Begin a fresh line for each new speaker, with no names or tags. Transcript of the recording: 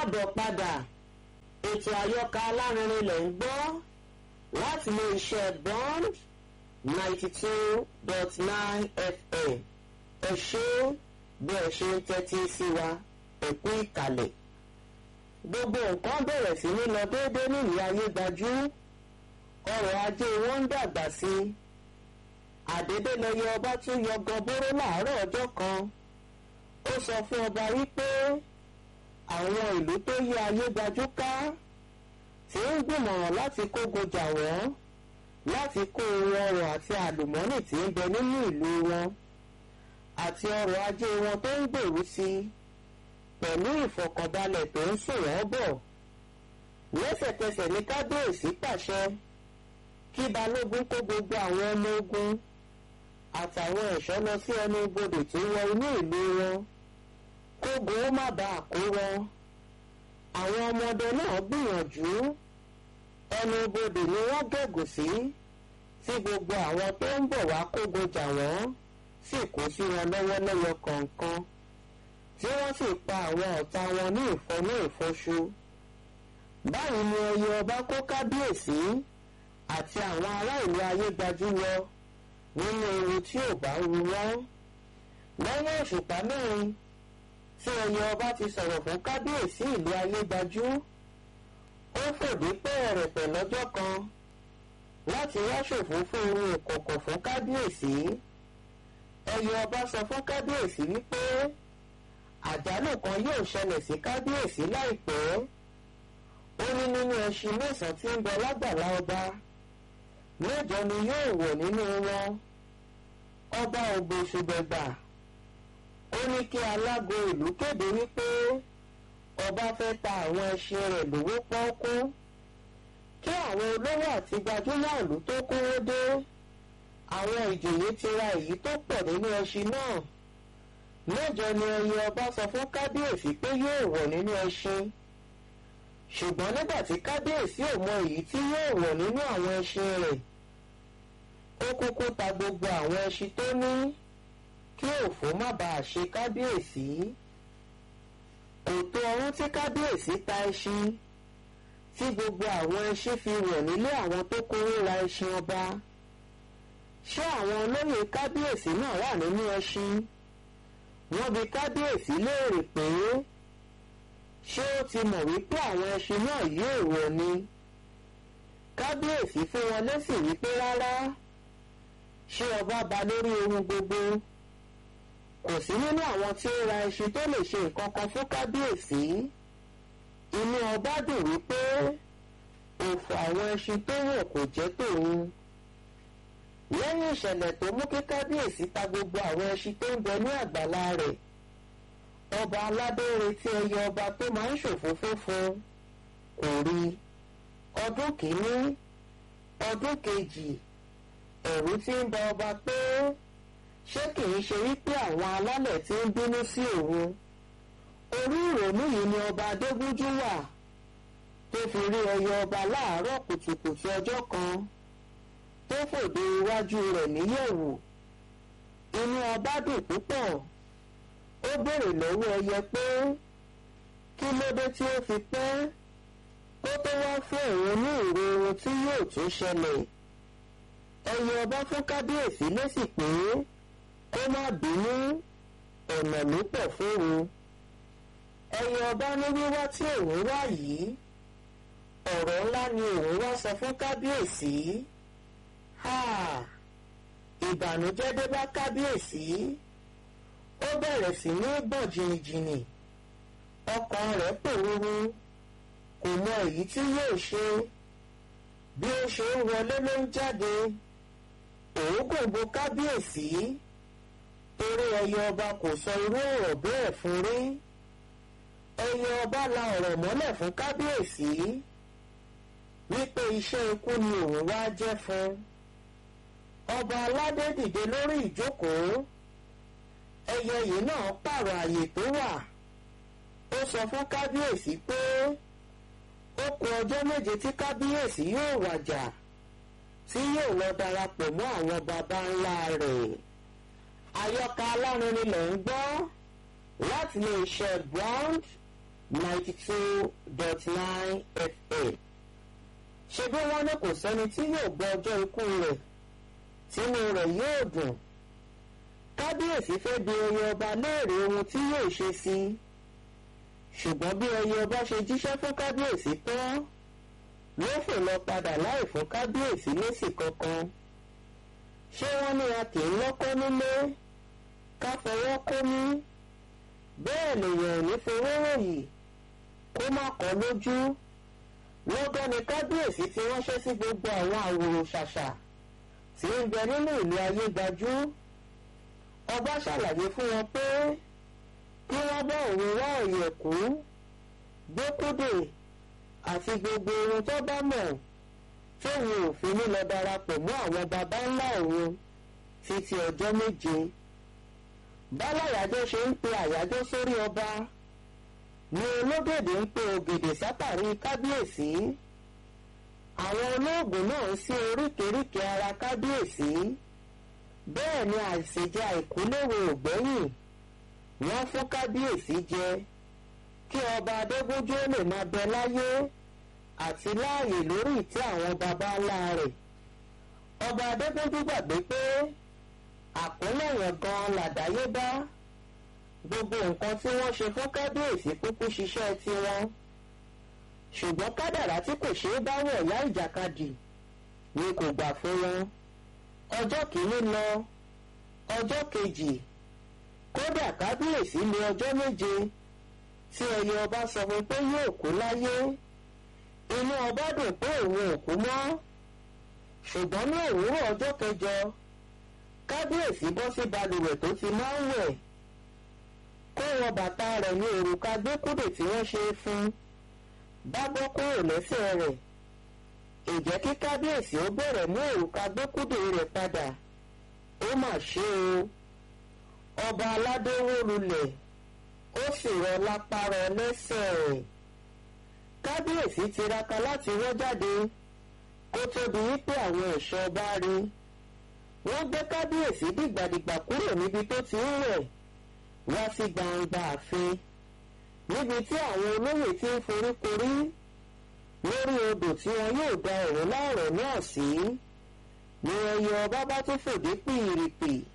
káàbọ̀ padà ètò àyọkà alárinrin lẹ̀ ń gbọ́ láti ilé iṣẹ́ bond ninety two dot nine fm ẹ ṣé bí ẹ ṣe ń tẹ́tí sí wa ẹ kú ìkàlẹ̀ gbogbo nǹkan bẹ̀rẹ̀ sí ní lọ déédéé nílùú ayégbájú ọrọ̀ ajé wọn ń dàgbà sí i àdédélẹyẹ ọba tún yọ gọbóró láàárọ̀ ọjọ́ kan ó sọ fún ọba wípé àwọn ìlú tó yí ayégbájú ká tí ń gbìmọ̀ràn láti kógo jà wọ́n láti kó ohun ọrọ̀ àti àlùmọ́nì tí ń bẹ nínú ìlú wọn àti ọrọ̀ ajé wọn tó ń gbèrú sí i pẹ̀lú ìfọ̀kànbalẹ̀ tó ń sùn wọ́n bọ̀ lẹ́sẹ̀kẹsẹ̀ ní kábíyèsí pàṣẹ kí balógun kó gbogbo àwọn ọmọ ogun àtàwọn ẹ̀ṣọ́ lọ sí ẹnu ibodè tó wọ inú ìlú wọn kógun ó má bàa kó wọn àwọn ọmọdé náà gbìyànjú ẹnu ibodè ni wọ́n gẹ̀gùn sí tí gbogbo àwọn tó ń bọ̀ wá kógun jà wọ́n sì kó sí wọn lọ́wọ́ lẹ́yọ kọ̀ọ̀kan tí wọ́n sì pa àwọn ọ̀tá wọn ní ìfọ́nú ìfọ́ṣu báyìí ni ẹyẹ ọba kó kábíyèsí àti àwọn ará ìlú ayégbájú lọ nínú ewu tí ò bá wu wọ́n lẹ́yìn òṣùpá mẹ́rin tí ẹyẹ ọba ti sọ̀rọ̀ fún kábíyèsí ìlú ayégbájú ó fòdí pẹ́ẹ̀rẹ̀pẹ̀ lọ́jọ́ kan láti wá ṣòfò fún ohun ìkọ̀kọ̀ fún kábíyèsí ẹyẹ ọba sọ fún kábíyèsí wípé àjálù kan yóò ṣẹlẹ̀ sí kábíyèsí láìpẹ́ ó ní nínú ẹṣin mẹ́sàn-án tí ń bẹ lágbàlá ọba mẹ́jọ ni yóò wọ̀ nínú wọn ọba ògbóṣùbẹ̀gbà ó ní kí alágo ìlú kéde wípé ọba fẹ́ ta àwọn ẹṣin rẹ̀ lówó pọ́ọ́kú kí àwọn olówó àti gbajúmọ̀ ìlú tó kówó dé àwọn ìjòyè ti ra èyí tó pọ̀ nínú ẹṣin náà mẹ́jọ ni ẹyẹ ọba sọ fún kábíyèsí pé yóò wọ̀ nínú ẹṣin ṣùgbọ́n nígbà tí kábíyèsí ò mọ èyí tí yóò wọ̀ nínú àwọn ẹṣin rẹ̀ ó kúkú ta gbogbo àwọn ẹṣin tó ní kí òfò má bàa ṣe kábíyèsí kò tó ọrún tí kábíyèsí ta ẹṣin tí gbogbo àwọn ẹṣin fi wọ̀ nílé àwọn tó kówó ra ẹṣin ọba ṣé àwọn olóyè kábíyèsí náà wà nínú ẹṣin wọ́n bi kábíyèsí léèrè pé ṣé ó ti mọ̀ wípé àwọn ẹṣin náà yóò wọ̀ ni kábíyèsí fún wọn lésì wípé rárá ṣé ọba ba lórí ohun gbogbo kò sí nínú àwọn tí ó ra ẹṣin tó lè ṣe nǹkan kan fún kábíyèsí inú ọba dùn wípé òfò àwọn ẹṣin tó wọ̀ kò jẹ́ tòun lẹ́yìn ìṣẹ̀lẹ̀ tó mú kí kábíyèsí ta gbogbo àwọn ẹṣin tó ń bẹ ní àgbàlá rẹ̀ ọba aládé retí ẹyẹ ọba tó máa ń ṣòfófó fún kò rí ọdún kìíní ọdún kejì ẹ̀rù tí ń ba ọba pé ṣé kìí ṣe wípé àwọn alálẹ̀ tí ń bínú sí òun orí ìrònú yìí ni ọba adégúnjú wà tó fi rí ẹyẹ ọba láàárọ̀ kùtùkùtù ọjọ́ kan tó fòde iwájú rẹ̀ níyẹ̀wò inú ọba dùn púpọ̀ ó béèrè lọ́wọ́ ẹyẹ pé kí ló dé tí ó fi pẹ́ kó tó wá fún òun ní ìró ohun tí yóò tún ṣẹlẹ̀ ẹyẹ ọba fún kábíyèsí lésì pé kó má bínú ọ̀nà ló pọ̀ fóun ẹyẹ ọba ní wíwá tí òun wá yìí ọ̀rọ̀ ńlá ni òun wá sọ fún kábíyèsí ìbànújẹ́ dé bá kábíyèsí ó bẹ̀rẹ̀ sí ní gbọ̀n jìnnìjìnnì ọkàn rẹ̀ pòrúurú kò mọ èyí tí yóò ṣe bí ó ṣe ń wọlé ló ń jáde òógùn bo kábíyèsí torí ẹyẹ ọba kò sọ irú ọ̀rọ̀ bẹ́ẹ̀ fún rí ẹyẹ ọba la ọ̀rọ̀ mọ́lẹ̀ fún kábíyèsí wípé iṣẹ́ ikú ni òun wá jẹ́ fún ọba aládé dìde lórí ìjókòó ẹyẹ yìí náà pààrọ̀ àyè tó wà ó sọ fún kábíyèsí pé ó kù ọjọ́ méje tí kábíyèsí yóò wàjà tí yóò lọ darapọ̀ mọ́ àwọn baba ńlá rẹ̀ àyọkà alárinrin lẹ̀ ń gbọ́ láti lè ṣe ground ninety two dot nine fm ṣe bí wọ́n ní kò sẹ́ni tí yóò gbọ́ ọjọ́ ikú rẹ̀ tínú rẹ̀ yóò dùn kábíyèsí fẹ́ bi ẹyẹ ọba léèrè ohun tí yóò ṣe sí i ṣùgbọ́n bí ẹyẹ ọba ṣe jíṣẹ́ fún kábíyèsí tán ló fò lọ padà láì fún kábíyèsí lésì kankan ṣé wọ́n ní a kì í lọ́kọ́ nílé ká fọwọ́ kó ní bẹ́ẹ̀ lèèyàn ò ní fowó ròyìn kó má kọ́ lójú lọ́gán ni kábíyèsí ti ránṣẹ́ sí gbogbo àwọn àwòrò ṣàṣà tí ń bẹ nínú ìlú ayégajú ọba ṣàlàyé fún wọn pé kí wọ́n bá òun wá ọ̀yẹ̀kú gbókúdè àti gbogbo ohun tó bá mọ̀ tóun ò fi ní lọ darapọ̀ mọ́ àwọn baba ńlá òun títí ọjọ́ méje báláyàjọ́ ṣe ń pe àyájọ́ sórí ọba ni ológèdè ń pe ògèdè sátàrí kábíyèsí àwọn olóògùn náà ń sí oríkèéríkèé ara kábíyèsí bẹ́ẹ̀ ni àìsèjẹ àìkúléwò ògbẹ́yìn wọ́n fún kábíyèsí jẹ kí ọba adégúnjú lè máa bẹ láyé àti láàyè lórí ìtẹ́ àwọn baba ńlá rẹ̀ ọba adégúnjú gbàgbé pé àkúnlẹ̀yàn gan làdáyébá gbogbo nǹkan tí wọ́n ṣe fún kábíyèsí kúkú ṣiṣẹ́ tiwọn ṣùgbọ́n kádàrá tí kò ṣeé bá wọ̀ yá ìjàkadì ni kò gbà fún wọn ọjọ́ kìíní lọ ọjọ́ kejì kódà kábíyèsí ní ọjọ́ méje tí ẹyẹ ọba sọ fún pé yóò kú láyé inú ọba dùn pé òun ò kú mọ́ ṣùgbọ́n ní òwúrọ̀ ọjọ́ kẹjọ kábíyèsí bọ́ sí balùwẹ̀ tó ti máa ń wẹ̀ kó wọ bàtà rẹ̀ ní òrùka gbẹ́kúdè tí wọ́n ṣe fún bá bọ́ kúrò lẹ́sẹ̀ rẹ̀ ìjẹ́ kí kábíyèsí ó bẹ̀rẹ̀ mú òrùka gbẹ́kúdè rẹ̀ padà ó mà ṣe o ọba aládé wó lulẹ̀ ó sì rọ lápá rọ lẹ́sẹ̀ rẹ̀ kábíyèsí tiraka láti wọ́ jáde kó tóbi wípé àwọn ẹ̀ṣọ́ ọba rí wọ́n gbé kábíyèsí dìgbàdìgbà kúrò níbi tó ti ń rẹ̀ wá sí gbangba ààfin níbi tí àwọn olóyè ti ń foríkorí lórí odò tí wọn yóò da ọ̀rọ̀ láọ̀rọ̀ náà sí ni ẹyẹ ọba bá tún fòdé pìrìpì